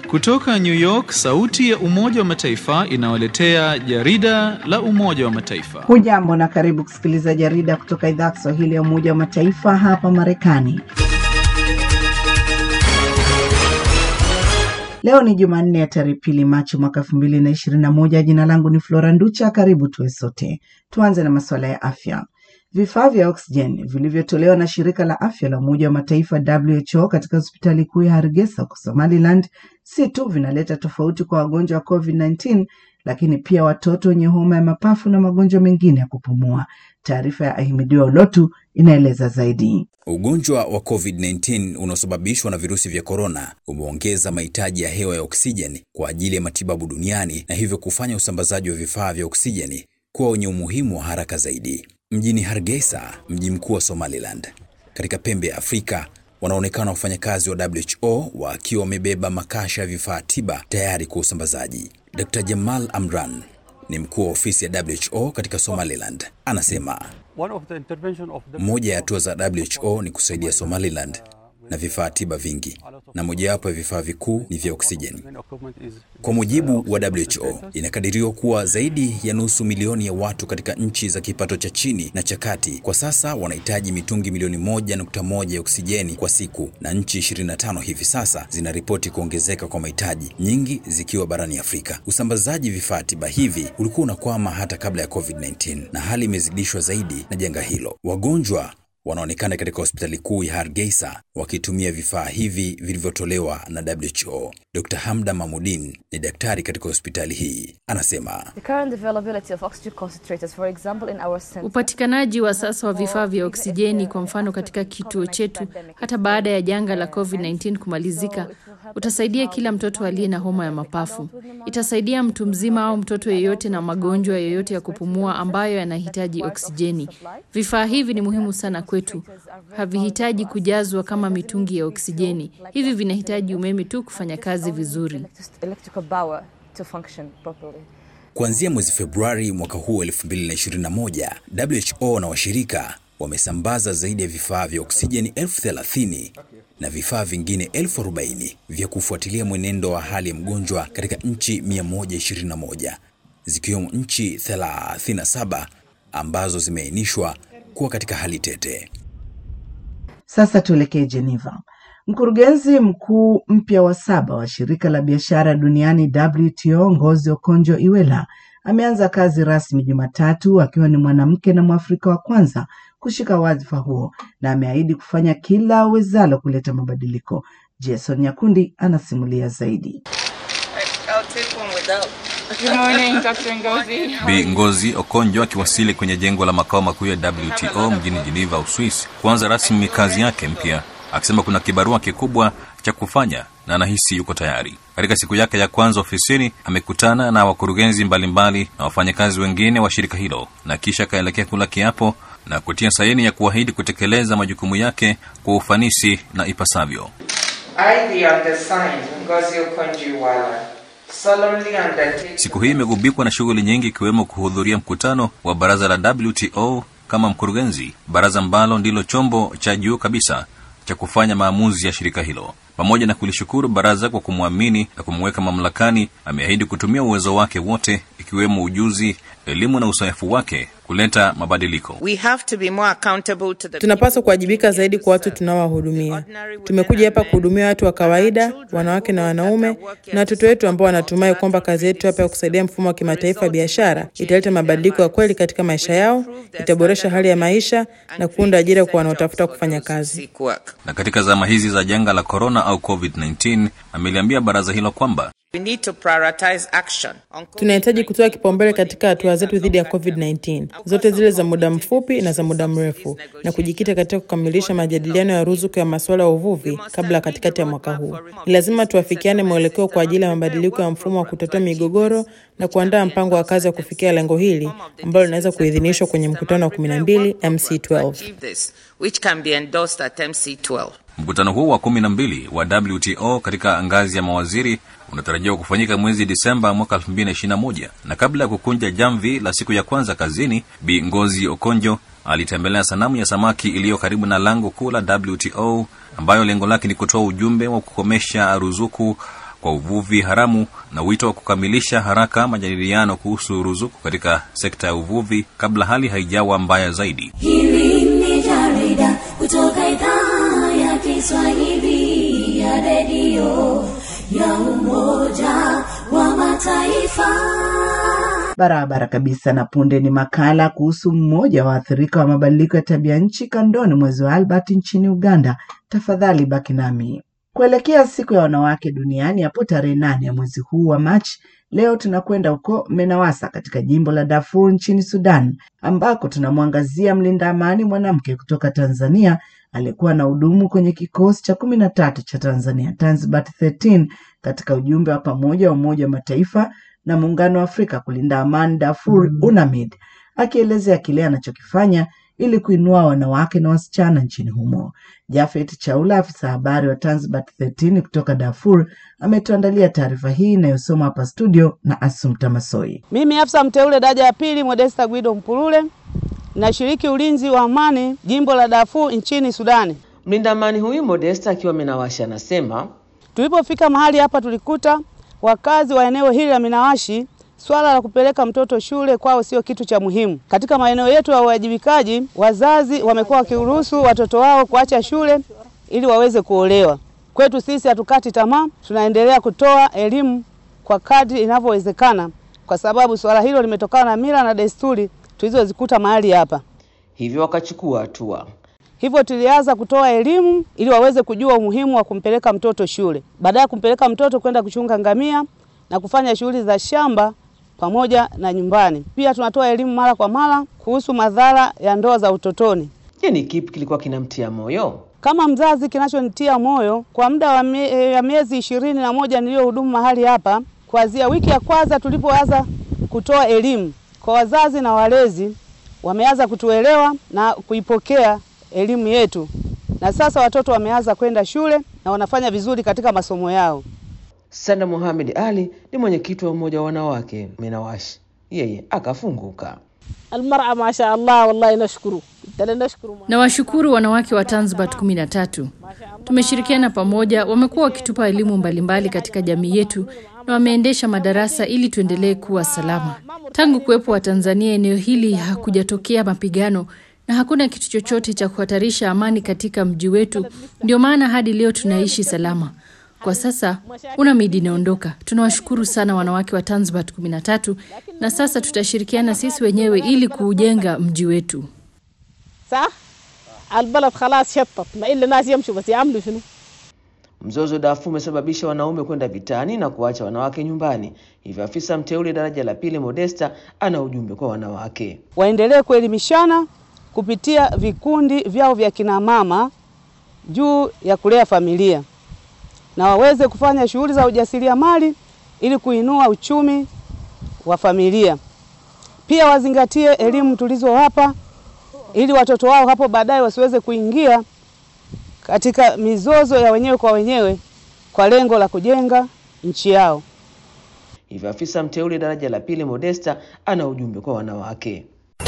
Kutoka New York, sauti ya Umoja wa Mataifa inawaletea jarida la Umoja wa Mataifa. Hujambo na karibu kusikiliza jarida kutoka idhaa ya Kiswahili ya Umoja wa Mataifa hapa Marekani. Leo ni Jumanne ya tarehe pili Machi mwaka elfu mbili na ishirini na moja. Jina langu ni Flora Nducha. Karibu tuwe sote. Tuanze na masuala ya afya. Vifaa vya oksijeni vilivyotolewa na shirika la afya la Umoja wa Mataifa WHO katika hospitali kuu ya Hargeisa huko Somaliland si tu vinaleta tofauti kwa wagonjwa wa COVID-19 lakini pia watoto wenye homa ya mapafu na magonjwa mengine ya kupumua. Taarifa ya Ahimidiwa Ulotu inaeleza zaidi. Ugonjwa wa COVID-19 unaosababishwa na virusi vya korona umeongeza mahitaji ya hewa ya oksijeni kwa ajili ya matibabu duniani na hivyo kufanya usambazaji wa vifaa vya oksijeni kuwa wenye umuhimu wa haraka zaidi. Mjini Hargeisa, mji mkuu wa Somaliland, katika pembe ya Afrika, wanaonekana wafanyakazi wa WHO wakiwa wamebeba makasha ya vifaa tiba tayari kwa usambazaji. Dr. Jamal Amran ni mkuu wa ofisi ya WHO katika Somaliland, anasema moja ya hatua za WHO ni kusaidia Somaliland na vifaa tiba vingi, na mojawapo ya vifaa vikuu ni vya oksijeni. Kwa mujibu wa WHO, inakadiriwa kuwa zaidi ya nusu milioni ya watu katika nchi za kipato cha chini na cha kati kwa sasa wanahitaji mitungi milioni moja nukta moja ya oksijeni kwa siku, na nchi 25 hivi sasa zinaripoti kuongezeka kwa mahitaji, nyingi zikiwa barani Afrika. Usambazaji vifaa tiba hivi ulikuwa unakwama hata kabla ya COVID-19 na hali imezidishwa zaidi na janga hilo. Wagonjwa wanaonekana katika hospitali kuu ya Hargeisa wakitumia vifaa hivi vilivyotolewa na WHO. Dr. Hamda Mahmudin ni daktari katika hospitali hii, anasema upatikanaji wa sasa wa vifaa vya oksijeni, kwa mfano katika kituo chetu, hata baada ya janga la COVID-19 kumalizika, utasaidia kila mtoto aliye na homa ya mapafu. Itasaidia mtu mzima au mtoto yeyote na magonjwa yoyote ya kupumua ambayo yanahitaji oksijeni. Vifaa hivi ni muhimu sana kwetu. Havihitaji kujazwa kama mitungi ya oksijeni. Hivi vinahitaji umeme tu kufanya kazi vizuri. Kuanzia mwezi Februari mwaka huu 2021, WHO na washirika wamesambaza zaidi ya vifaa vya oksijeni elfu thelathini na vifaa vingine elfu arobaini vya kufuatilia mwenendo wa hali ya mgonjwa katika nchi 121 zikiwemo nchi 37 ambazo zimeainishwa kuwa katika hali tete. Sasa tuelekee Geneva. Mkurugenzi mkuu mpya wa saba wa shirika la biashara duniani WTO, Ngozi Okonjo-Iweala ameanza kazi rasmi Jumatatu akiwa ni mwanamke na Mwafrika wa kwanza kushika wadhifa huo na ameahidi kufanya kila awezalo kuleta mabadiliko. Jason Nyakundi anasimulia zaidi. Bi Ngozi Okonjo akiwasili kwenye jengo la makao makuu ya WTO mjini Geneva, Uswisi, kuanza rasmi kazi yake mpya, akisema kuna kibarua kikubwa cha kufanya na anahisi yuko tayari. Katika siku yake ya kwanza ofisini, amekutana na wakurugenzi mbalimbali na wafanyakazi wengine wa shirika hilo na kisha akaelekea kula kiapo na kutia saini ya kuahidi kutekeleza majukumu yake kwa ufanisi na ipasavyo. I, the undersigned, Ngozi Okonjo-Iweala, solemnly undertake Siku hii imegubikwa na shughuli nyingi ikiwemo kuhudhuria mkutano wa baraza la WTO kama mkurugenzi, baraza ambalo ndilo chombo cha juu kabisa cha kufanya maamuzi ya shirika hilo. Pamoja na kulishukuru baraza kwa kumwamini na kumweka mamlakani, ameahidi kutumia uwezo wake wote, ikiwemo ujuzi, elimu na uzoefu wake kuleta mabadiliko. We have to be more accountable to the Tunapaswa kuwajibika zaidi kwa watu tunaowahudumia. Tumekuja hapa kuhudumia watu wa kawaida, wanawake na wanaume, na watoto wetu ambao wanatumai kwamba kazi yetu hapa ya kusaidia mfumo wa kimataifa wa biashara italeta mabadiliko ya kweli katika maisha yao, itaboresha hali ya maisha na kuunda ajira kwa wanaotafuta kufanya kazi. seek work. Na katika zama hizi za janga la korona au COVID-19, ameliambia baraza hilo kwamba We need to prioritize action on Tunahitaji kutoa kipaumbele katika hatua zetu dhidi ya COVID-19, zote zile za muda mfupi na za muda mrefu, na kujikita katika kukamilisha majadiliano ya ruzuku ya masuala ya uvuvi kabla ya katikati ya mwaka huu. Ni lazima tuafikiane mwelekeo kwa ajili ya mabadiliko ya mfumo wa kutatua migogoro na kuandaa mpango wa kazi wa kufikia lengo hili ambalo linaweza kuidhinishwa kwenye mkutano wa 12 MC12. achieve this, which can be endorsed at MC12. Mkutano huu wa kumi na mbili wa WTO katika ngazi ya mawaziri unatarajiwa kufanyika mwezi Disemba mwaka 2021 na kabla ya kukunja jamvi la siku ya kwanza kazini, Bi Ngozi Okonjo alitembelea sanamu ya samaki iliyo karibu na lango kuu la WTO ambayo lengo lake ni kutoa ujumbe wa kukomesha ruzuku kwa uvuvi haramu na wito wa kukamilisha haraka majadiliano kuhusu ruzuku katika sekta ya uvuvi kabla hali haijawa mbaya zaidi. Hili ni jarida kutoka idhaa ya Kiswahili ya redio ya Umoja wa Mataifa. Barabara kabisa. Na punde ni makala kuhusu mmoja wa waathirika wa mabadiliko ya tabia nchi kandoni mwezi wa Albert nchini Uganda. Tafadhali baki nami. Kuelekea siku ya wanawake duniani hapo tarehe nane ya mwezi huu wa Machi, leo tunakwenda huko Menawasa katika jimbo la Darfur nchini Sudan, ambako tunamwangazia mlinda amani mwanamke kutoka Tanzania aliyekuwa na hudumu kwenye kikosi cha kumi na tatu cha Tanzania Tanzbat 13 katika ujumbe wa pamoja wa Umoja wa Mataifa na Muungano wa Afrika kulinda amani Darfur UNAMID, akielezea kile anachokifanya ili kuinua wanawake na wasichana nchini humo. Jafet Chaula, afisa habari wa Tanzbat 13 kutoka Darfur, ametuandalia taarifa hii inayosoma hapa studio na Asumta Masoi. Mimi afisa mteule daraja ya pili Modesta Guido Mpulule nashiriki ulinzi wa amani jimbo la Darfur nchini Sudani. Mlinda amani huyu Modesta akiwa Minawashi anasema Tulipofika mahali hapa tulikuta wakazi wa eneo hili la Minawashi, swala la kupeleka mtoto shule kwao sio kitu cha muhimu. Katika maeneo yetu ya uwajibikaji, wazazi wamekuwa wakiruhusu watoto wao kuacha shule ili waweze kuolewa. Kwetu sisi hatukati tamaa, tunaendelea kutoa elimu kwa kadri inavyowezekana, kwa sababu swala hilo limetokana na mila na desturi tulizozikuta mahali hapa. hivyo wakachukua hatua. Hivyo tulianza kutoa elimu ili waweze kujua umuhimu wa kumpeleka mtoto shule, baada ya kumpeleka mtoto kwenda kuchunga ngamia na kufanya shughuli za shamba pamoja na nyumbani. Pia tunatoa elimu mara kwa mara kuhusu madhara ya ndoa za utotoni. Je, ni kipi kilikuwa kinamtia moyo? Kama mzazi, kinachonitia moyo kwa muda wa mie, ya miezi ishirini na moja niliyohudumu mahali hapa, kuanzia wiki ya kwanza tulipoanza kutoa elimu kwa wazazi na walezi, wameanza kutuelewa na kuipokea elimu yetu, na sasa watoto wameanza kwenda shule na wanafanya vizuri katika masomo yao. Sanda Mohamed Ali ni mwenyekiti wa umoja wa wanawake Minawashi, yeye akafunguka. المرأة ما شاء الله والله نشكره بدنا نشكره Na washukuru wanawake wa Tanzbat 13. Tumeshirikiana pamoja, wamekuwa wakitupa elimu mbalimbali katika jamii yetu na wameendesha madarasa ili tuendelee kuwa salama. Tangu kuwepo wa Tanzania eneo hili hakujatokea mapigano na hakuna kitu chochote cha kuhatarisha amani katika mji wetu. Ndio maana hadi leo tunaishi salama. Kwa sasa UNAMID inaondoka. Tunawashukuru sana wanawake wa Tanzbat 13 na sasa tutashirikiana sisi wenyewe ili kuujenga mji wetu. صح البلد خلاص شطت ما إلا ناس يمشوا بس يعملوا شنو Mzozo Darfur umesababisha wanaume kwenda vitani na kuacha wanawake nyumbani, hivyo afisa mteule daraja la pili Modesta ana ujumbe kwa wanawake. Waendelee kuelimishana kupitia vikundi vyao vya kina mama juu ya kulea familia na waweze kufanya shughuli za ujasiriamali ili kuinua uchumi wa familia. Pia wazingatie elimu tulizowapa ili watoto wao hapo baadaye wasiweze kuingia katika mizozo ya wenyewe kwa wenyewe kwa lengo la kujenga nchi yao. Hivyo afisa mteule daraja la pili Modesta ana ujumbe kwa wanawake.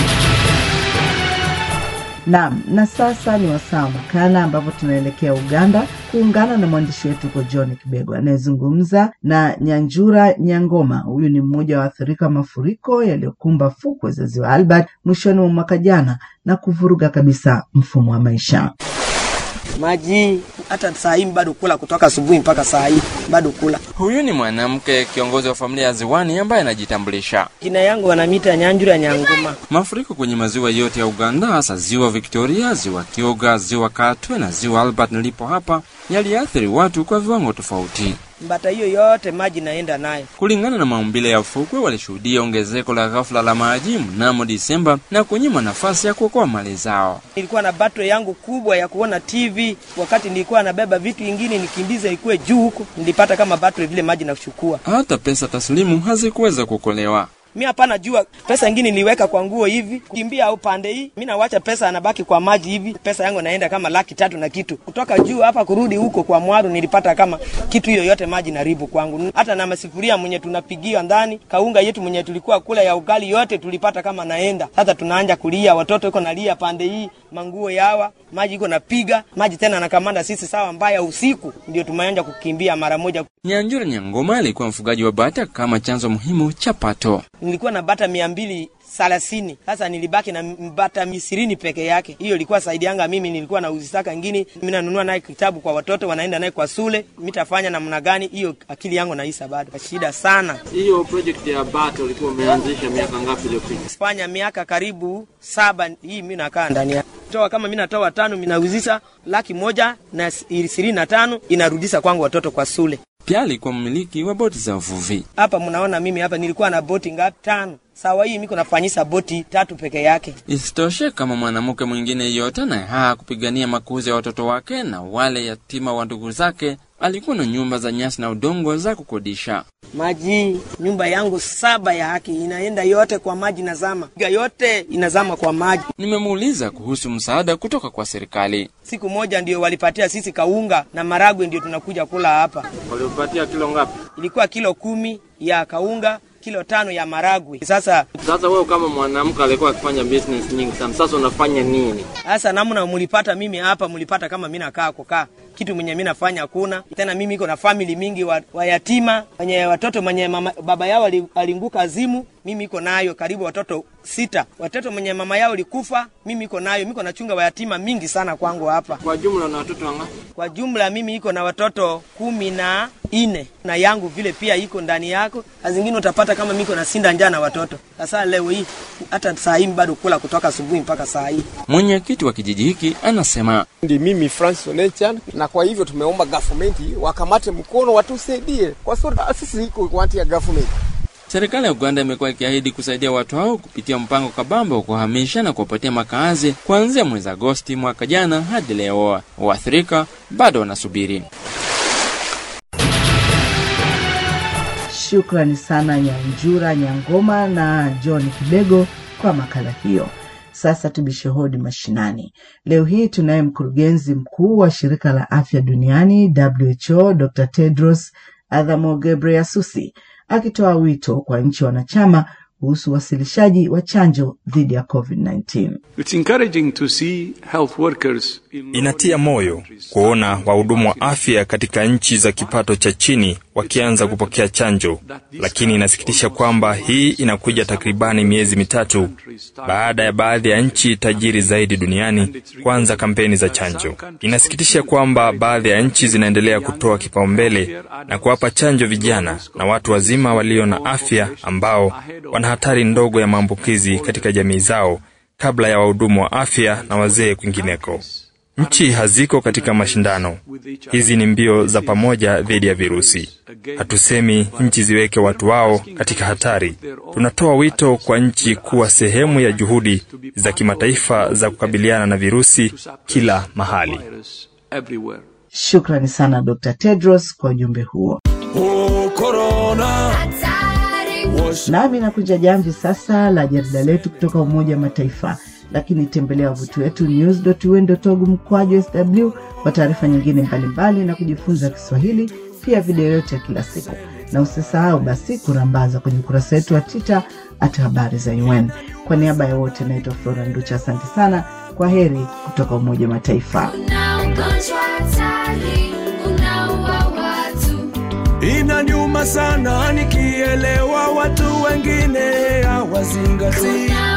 Naam, na sasa ni wasaa wa makala ambapo tunaelekea Uganda kuungana na mwandishi wetu huko John Kibego anayezungumza na Nyanjura Nyangoma. Huyu ni mmoja wa waathirika wa mafuriko yaliyokumba fukwe za ziwa Albert mwishoni mwa mwaka jana na kuvuruga kabisa mfumo wa maisha. maji hata saa hii bado kula kutoka asubuhi mpaka saa hii bado kula. Huyu ni mwanamke kiongozi wa familia ya Ziwani ambaye anajitambulisha. Jina yangu wanamita Nyanjura Nyangoma. Mafuriko kwenye maziwa yote ya Uganda, hasa ziwa Victoria, ziwa Kyoga, ziwa Katwe na ziwa Albert nilipo hapa, yaliathiri watu kwa viwango tofauti. Mbata hiyo yote maji naenda nayo. Kulingana na maumbile ya fukwe, walishuhudia ongezeko la ghafla la maji mnamo Disemba na kunyima nafasi ya kuokoa mali zao. Nilikuwa na battery yangu kubwa ya kuona TV, wakati nilikuwa nabeba vitu vingine nikimbiza ikuwe juu huko, nilipata kama battery vile maji nachukua. Hata pesa taslimu hazikuweza kuokolewa. mi hapana jua pesa ingine niliweka kwa nguo hivi kimbia au pande hii mi nawacha pesa anabaki kwa maji hivi pesa yangu naenda kama laki tatu na kitu kutoka juu hapa kurudi huko kwa mwaru nilipata kama kitu hiyo yote maji naribu kwangu hata na masifuria mwenye tunapigia ndani kaunga yetu mwenye tulikuwa kula ya ugali yote tulipata kama naenda sasa tunaanja kulia watoto iko nalia pande hii manguo yawa maji iko napiga maji tena nakamanda sisi sawa mbaya usiku ndio tumeanja kukimbia mara moja Nyanjura Nyangoma alikuwa mfugaji wa bata kama chanzo muhimu cha pato. nilikuwa na bata mia mbili thelathini sasa nilibaki na bata ishirini peke yake hiyo ilikuwa saidi yanga mimi nilikuwa na uzisaka ngini mi nanunua naye kitabu kwa watoto wanaenda naye kwa shule mitafanya namna gani hiyo akili yangu naisa bado shida sana Hiyo project ya bata ulikuwa umeanzisha miaka ngapi iliyopita? fanya miaka karibu saba hii mi nakaa ndani ya toa kama mi natoa tano minauzisha laki moja na ishirini na tano inarudisha kwangu watoto kwa shule Pia alikuwa mmiliki wa boti za uvuvi. hapa mnaona mimi hapa nilikuwa na boti ngapi tano sawa hii miko nafanyisa boti tatu peke yake Isitoshe, kama mwanamke mwingine yote anayehaa kupigania makuzi ya watoto wake na wale yatima wa ndugu zake, alikuwa na nyumba za nyasi na udongo za kukodisha. maji nyumba yangu saba ya haki inaenda yote kwa maji nazama Piga yote inazama kwa maji Nimemuuliza kuhusu msaada kutoka kwa serikali. siku moja ndio walipatia sisi kaunga na maragwe ndio tunakuja kula hapa Walipatia kilo ngapi? ilikuwa kilo kumi ya kaunga kilo tano ya maragwe sasa Sasa wewe kama mwanamke alikuwa akifanya business nyingi sana, sasa unafanya nini? sasa namna mulipata mimi hapa mulipata kama mi nakaa kukaa kitu mwenye mi nafanya hakuna tena mimi iko na famili mingi wa, wa yatima wenye watoto mwenye mama, baba yao ali- alianguka azimu mimi iko nayo karibu watoto sita watoto mwenye mama yao likufa mimi iko nayo miko nachunga wayatima mingi sana kwangu hapa Kwa jumla na watoto wangapi? kwa jumla mimi iko na watoto kumi na ine na yangu vile pia iko ndani yako na zingine utapata kama miko na sinda njaa na watoto sasa leo hii hata saa hii bado kula kutoka asubuhi mpaka saa hii Mwenyekiti wa kijiji hiki anasema Ndi mimi Francis Onechan, na kwa hivyo tumeomba government wakamate mkono watusaidie, kwa sababu sisi iko wanti ya government. serikali ya Uganda imekuwa ikiahidi kusaidia watu hao kupitia mpango kabambe wa kuhamisha na kuwapatia makazi kuanzia mwezi Agosti mwaka jana hadi leo. Waathirika bado wanasubiri. Shukrani sana Nyanjura Nyangoma na John Kibego kwa makala hiyo. Sasa tubishe hodi mashinani. Leo hii tunaye mkurugenzi mkuu wa shirika la afya duniani WHO, Dr Tedros Adhanom Ghebreyesus akitoa wito kwa nchi wanachama kuhusu uwasilishaji wa chanjo dhidi ya COVID-19. It's encouraging to see health workers in Inatia moyo kuona wahudumu wa afya katika nchi za kipato cha chini wakianza kupokea chanjo, lakini inasikitisha kwamba hii inakuja takribani miezi mitatu baada ya baadhi ya nchi tajiri zaidi duniani kuanza kampeni za chanjo. Inasikitisha kwamba baadhi ya nchi zinaendelea kutoa kipaumbele na kuwapa chanjo vijana na watu wazima walio na afya ambao wana hatari ndogo ya maambukizi katika jamii zao kabla ya wahudumu wa afya na wazee kwingineko. Nchi haziko katika mashindano. Hizi ni mbio za pamoja dhidi ya virusi. Hatusemi nchi ziweke watu wao katika hatari. Tunatoa wito kwa nchi kuwa sehemu ya juhudi za kimataifa za kukabiliana na virusi kila mahali. everywhere. Shukrani sana Dr Tedros kwa ujumbe huo. Nami nakuja jamvi sasa la jarida letu kutoka Umoja wa Mataifa, lakini tembelea wavuti wetu news.un.org mkwaju sw kwa taarifa nyingine mbalimbali na kujifunza Kiswahili, pia video yote ya kila siku, na usisahau basi kurambaza kwenye ukurasa wetu wa Twitter at habari za UN. Kwa niaba ya wote, naitwa Flora Nducha, asante sana. Kwa heri kutoka Umoja wa Mataifa. ugonjwa hatari unaua watu Inaniuma sana nikielewa watu wengine hawazingatii